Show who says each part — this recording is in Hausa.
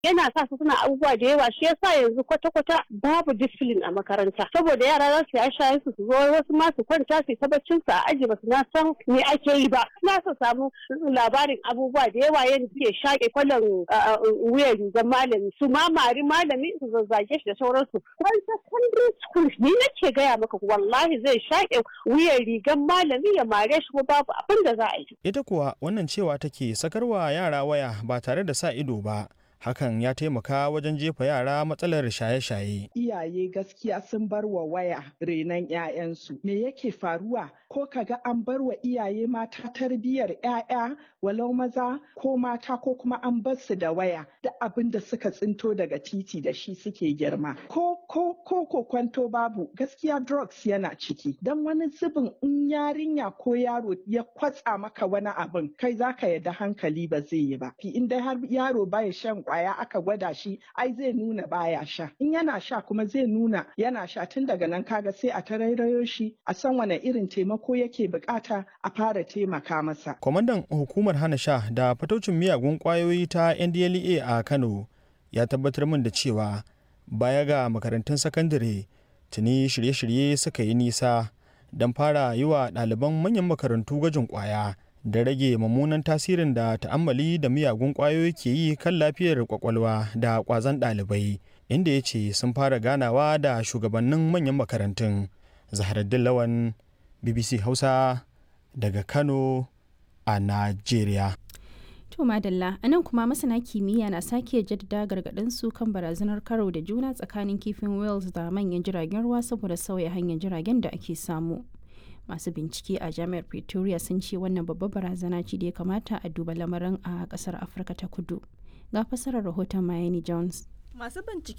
Speaker 1: yana sa su suna abubuwa da yawa shi yasa yanzu kwata-kwata babu discipline a makaranta saboda yara za su yi shaye su su zo wasu ma su kwanta su ta baccin su a aji ba su na san me ake yi ba na su samu labarin abubuwa da yawa yadda suke shaƙe kwallon wuyan rigar malami su ma mari malami su zazzage shi da sauransu wani secondary school ni nake gaya maka wallahi zai shaƙe wuyan rigar malami ya mare shi ko babu abin da za a yi
Speaker 2: ita kuwa wannan cewa take sakarwa yara waya ba tare da sa ido ba hakan ya taimaka wajen jefa yara matsalar shaye-shaye.
Speaker 3: Iyaye gaskiya sun bar wa waya renon 'ya'yansu. Me yake faruwa? Ko kaga an bar wa iyaye mata tarbiyyar 'ya'ya walau maza ko mata ko kuma an bar su da waya da abin da suka tsinto daga titi da shi suke girma. Ko ko ko ko kwanto babu gaskiya drugs yana ciki. Dan wani zubin in yarinya ko yaro ya kwatsa maka wani abin kai zaka yadda hankali ba zai yi ba. In dai har yaro baya shan kwaya aka gwada shi ai zai nuna baya sha in yana sha kuma zai nuna yana sha tun daga nan kaga sai a tarairayo shi a san wane irin taimako yake bukata a fara taimaka masa
Speaker 2: kwamandan hukumar hana sha da fataucin miyagun kwayoyi ta ndlea a kano ya tabbatar min da cewa baya ga makarantun sakandare tuni shirye-shirye suka yi nisa don fara yi wa ɗaliban manyan makarantu gwajin kwaya da rage mummunan tasirin da ta'ammali da miyagun ƙwayoyi ke yi kan lafiyar kwakwalwa da ƙwazon ɗalibai inda ya ce sun fara ganawa da shugabannin manyan makarantun zaharaddin lawan bbc hausa daga kano a najeriya
Speaker 4: To Madalla, a nan kuma masana kimiyya na sake jaddada gargaɗin su kan barazanar karo da juna tsakanin kifin Wales da manyan jiragen ruwa saboda sauya hanyar jiragen da ake samu. masu bincike a jami'ar pretoria sun ce wannan babbar barazana ce da ya kamata a duba lamarin a kasar afirka ta kudu ga fasarar rahoton miami jones
Speaker 5: masu bincike